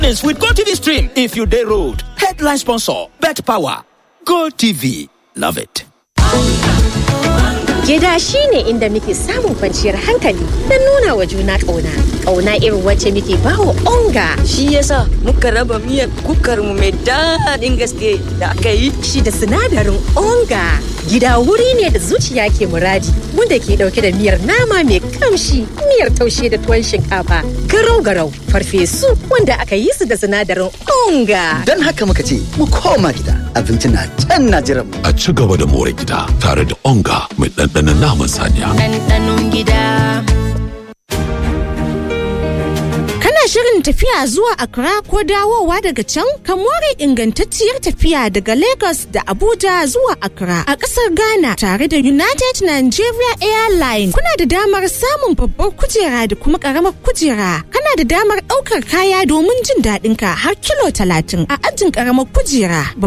This with GoTV Stream if you day road. Headline sponsor, Bet Power. GoTV. Love it. Gida shi ne inda muke samun kwanciyar hankali da nuna wa juna ƙauna. Ƙauna irin wacce muke bawa onga. Shi yasa muka raba miyar kukarmu mai daɗin gaske da aka yi. Shi da sinadarin onga. Gida wuri ne da zuciya ke muradi wanda ke ɗauke da miyar nama mai kamshi, miyar taushe da tuwon shinkafa, garau-garau, farfesu wanda aka yi su da sinadarin onga. Don haka muka ce mu koma gida abinci na can na jiran mu. A ci gaba da more gida tare da onga mai ɗanɗanon naman saniya. ɗanɗanon gida. Kana shirin tafiya zuwa Accra ko dawowa daga can? Ka more ingantacciyar tafiya daga Lagos da Abuja zuwa Accra a ƙasar Ghana tare da United Nigeria Airlines. Kuna da damar samun babbar kujera da kuma ƙaramar kujera. Kana da damar ɗaukar kaya domin jin daɗinka har kilo talatin a ajin ƙaramar kujera.